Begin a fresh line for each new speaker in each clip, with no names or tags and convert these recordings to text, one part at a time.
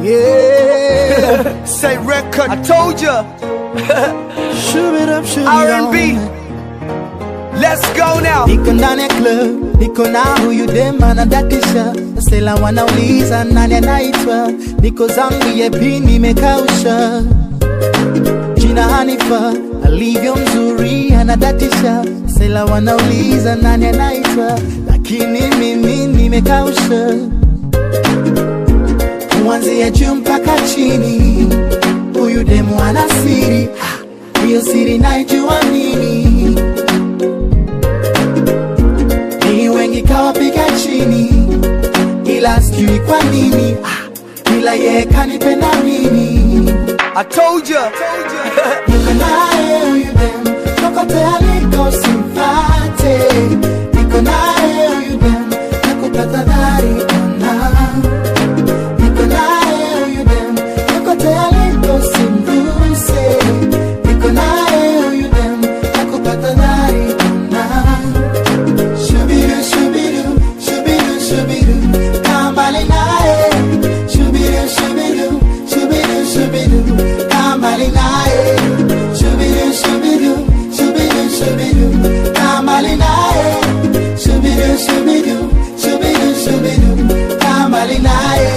Yeah.
Say record. I told ya.
Shove it up, shove it
R&B.
on.
Let's go now.
Niko ndani ya club, niko na huyu dem anadatisha, sela wanauliza nani anaitwa, niko zangu yepi nimekausha, jina Hanifa alivyo mzuri anadatisha, sela wanauliza nani anaitwa, lakini mimi nimekausha, kuanzia juu mpaka chini, huyu demu ana siri, Ah, hiyo siri naijua mimi ni wengi kawapiga chini, ila sijui kwa nini, ah, ila yeye kanipenda mimi.
I told ya.
Niko naye huyu dem, kokote aliko simfate. Niko naye huyu dem, nakupata dhari ona. Niko naye huyu dem, kokote aliko simguse. Niko naye huyu dem, nakupata dhari ona. Shubidu, shubidu, shubidu, shubidu, kaa mbali naye. Shubidu, shubidu, shubidu, shubidu, kaa mbali naye. Shubidu, shubidu, shubidu, shubidu, kaa mbali naye. Shubidu, shubidu, shubidu, shubidu, kaa mbali naye.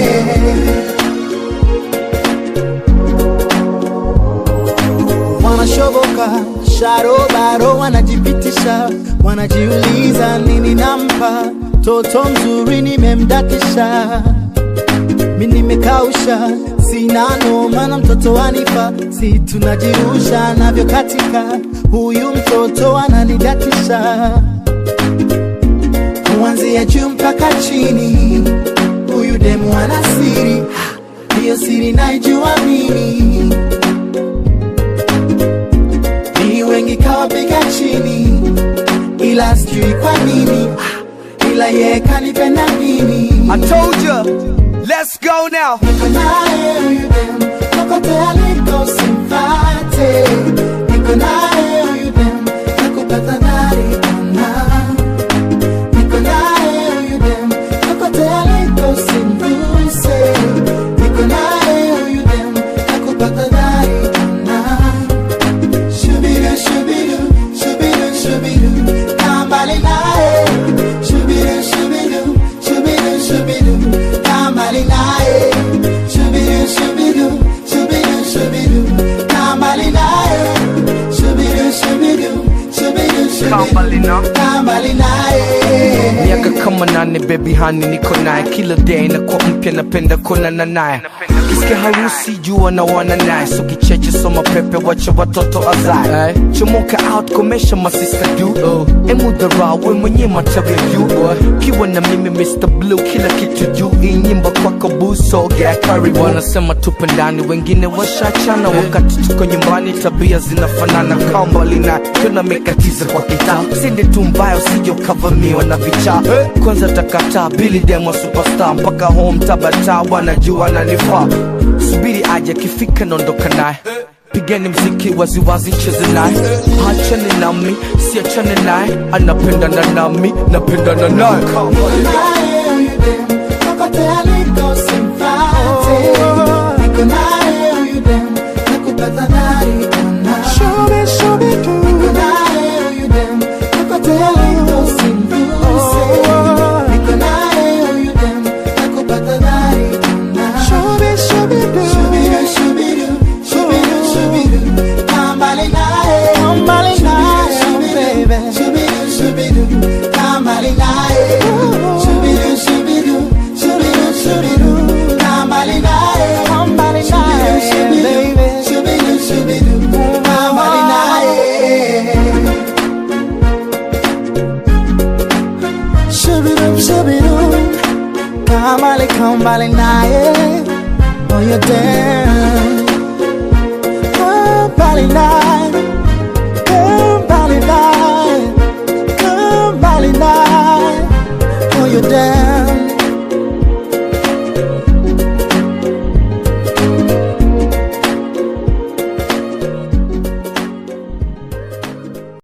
wanashoboka sharobaro wanajipitisha wanajiuliza nini nampa toto mzuri nimemdatisha mi nimekausha sina noma na mtoto wanipa si tunajirusha navyo katika huyu mtoto ananidatisha kuanzia juu mpaka chini huyu demu ana siri Ah, hiyo siri naijua mimi ni wengi kawapiga chini, ila sijui kwa nini, ah, ila yeye kanipenda mimi.
I told ya. Let's go now.
Niko naye huyu dem, kokote aliko simfate. Niko naye huyu dem, nakupata dhari ona. Niko naye huyu dem, kokote aliko simguse. Niko naye huyu dem, nakupata dhari ona. Shubidu, shubidu, shubidu, shubidu, kaa mbali naye. Shubidu, shubidu, shubidu, shubidu, kaa mbali naye. Shubidu, shubidu, shubidu, shubidu, kaa mbali naye. Shubidu, shubidu, shubidu,
Kaa mbali na.
shubidu, kaa mbali naye.
miaka kama nane baby hani niko naye kila day nakuwa mpya napenda kuonana naye kisikia harusi jua na wana naye so kicheche soma pepe wacha watoto azae chomoka out komesha masista du emudhara we mwenye matawi juu kiwa na mimi Mr. Blue kila kitu juu hii nyimbo kwako buso gea karibu wanasema tupe ndani wengine washachana wakati tuko nyumbani tabia zinafanana kambali na tunamekatiza kwa kitaa sindi tu mbaya usije ukavamiwa na vichaa kwanza takataa bili demo superstar mpaka home tabata wanajua nanifaa subiri aje akifika naondoka naye pigeni mziki waziwazi cheze naye hachane nami siachane naye anapendana nami napendana naye
naye huyu dem, kokote aliko simfate. Niko naye huyu dem, nakupata dhari ona. Niko naye huyu dem, kokote aliko simguse. Niko naye huyu dem, nakupata dhari ona. Shubidu, shubidu, shubidu, shubidu, kaa mbali naye. Shubidu, shubidu, shubidu, kaa mbali naye. Shubidu, shubidu, shubidu, shubidu, kaa mbali naye. Shubidu, shubidu, shubidu, shubidu, kaa mbali naye. Shubidu, shubidu, kaa mbali, kaa mbali naye. Moyo dem, kaa mbali naye. Kaa mbali naye. Kaa mbali naye. Moyo dem